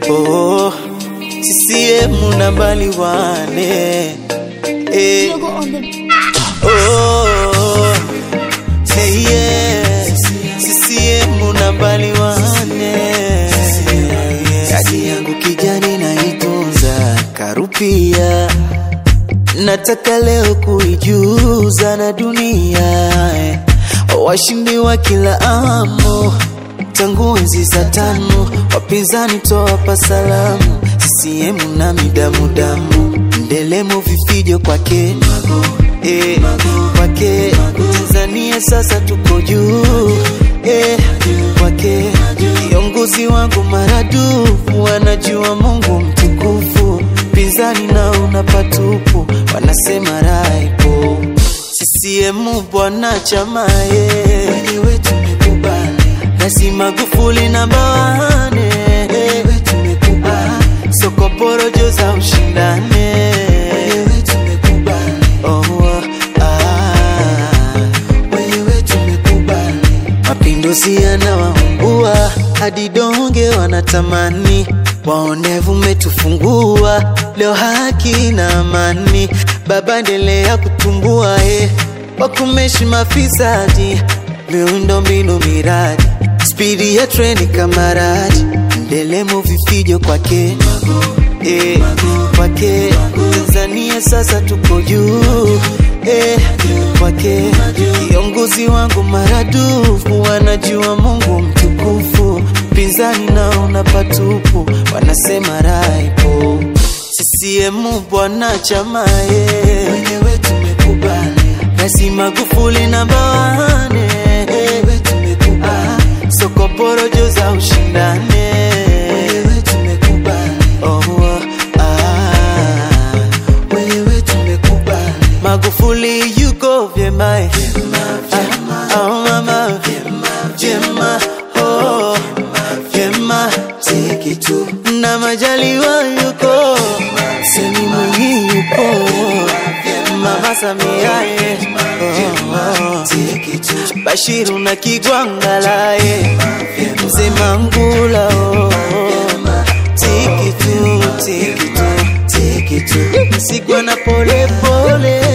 oh, CCM nambali wane eh, Yogo on the oh, hey, yeah. CCM nambali wane kadi yangu kijani naitunza karupia nataka leo kuijuza na dunia eh. washindi wa kila amu tangu enzi za tano wapinzani toapa salamu CCM na midamudamu ndelemo vifijo kwake eh, kwake Tanzania sasa tuko juu eh, kwake kiongozi wangu maradufu wanajua Mungu mtukufu pinzani na una patupu wanasema raipo CCM bwana chamaye wenyewe tumekubali Rais Magufuli namba wane wenyewe tumekubali soko porojo za ushindane wenyewe tumekubali oh, ah, wenyewe tumekubali mapinduzi yanawaungua hadi donge wanatamani waonevu umetufungua leo haki na amani baba endelea kutumbua eh, wakumeshi mafisadi miundo mbinu miradi spidi ya treni kamaradi ndelemo vifijo kwake eh, kwake Tanzania sasa tuko juu eh, kwake kiongozi wangu maradufu wanajua Mungu mtukufu pinzani naona patupu wanasema raipo CCM bwana chamaye wenyewe tumekubali Rais Magufuli namba wane wenyewe tumekubali soko porojo za ushindane wenyewe tumekubali oh, ah, wenyewe tumekubali Magufuli yuko vyema eh. Ah, oh mama vyema oh vyema tiki tu na majaliwa yuko semi mwingi yupo mama Samia eh. oh, oh. Bashiru na Kigwangala eh. mzee Mangula oh. tiki tu tiki tu tiki tu sigwa na pole pole